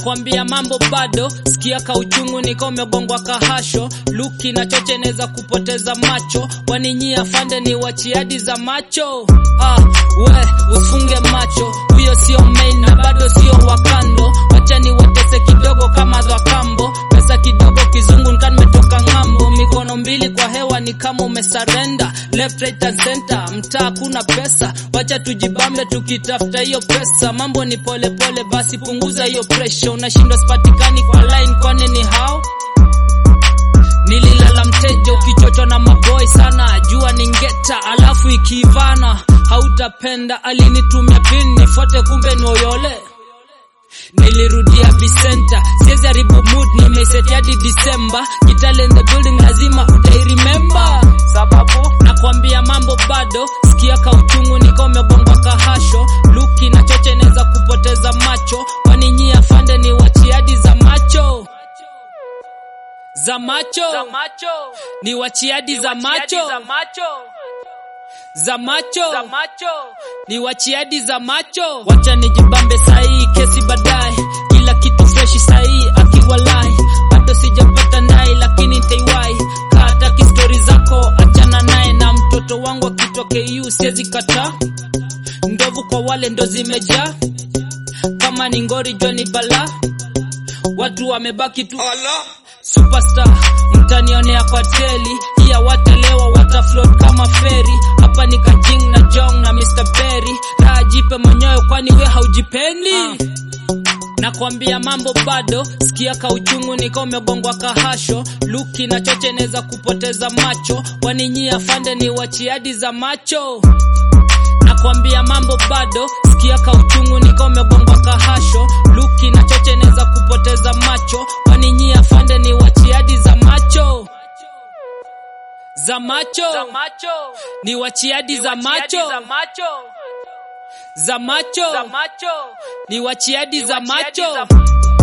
nakwambia mambo bado sikia ka uchungu nika umegongwa kahasho luki na choche neza kupoteza macho waninyia afande ni wachiadi za macho ah, we ufunge macho huyo sio main na bado sio wakando wacha ni watese kidogo kama dhakambo pesa kidogo kizungu nika nimetoka ng'ambo mikono mbili kwa hewa ni kama umesarenda left right and center mtaa kuna pesa wacha tujibambe tukitafuta hiyo pesa mambo ni pole pole basi punguza hiyo pressure unashindwa sipatikani kwa line kwani ni hao nililala mteja ukichochwa na maboy sana jua ni ngeta alafu ikiivana hautapenda alinitumia pin nifuate kumbe ni oyole nilirudia Vicenta siwezi haribu mood nimeiseti hadi December Kitale in the building lazima utairemember sababu nakwambia mambo bado sikia ka uchungu nika umegongwa kahasho luki na choche neza kupoteza macho kwani nyie afande ni wachiadi za macho za macho, za macho ni wachiadi za macho za macho za macho za macho ni wachiadi za macho wacha nijibambe sahii kesi baadaye kila kitu freshi sahii akiwalai bado sijapata nai lakini ntaiwai kaataki stori zako achana naye na mtoto wangu akitoke yu siezi kataa ndovu kwa wale ndo zimejaa kama ni ngori joni bala watu wamebaki tu superstar mtanionea kwa teli iya watalewa watafloat kama feri hapa ni kajing na jong na mr perry raha jipe mwenyewe kwani we haujipendi nakwambia mambo bado sikia ka uchungu nika umegongwa kahasho luki na choche neza kupoteza macho kwani nyie afande ni wachiadi za macho nakwambia mambo bado sikia ka uchungu nika umegongwa kahasho luki na choche neza kupoteza macho kwani nyie afande ni wachiadi za macho za macho za macho ni wachiadi za macho za macho za macho za macho ni wachiadi za Wachiadi macho za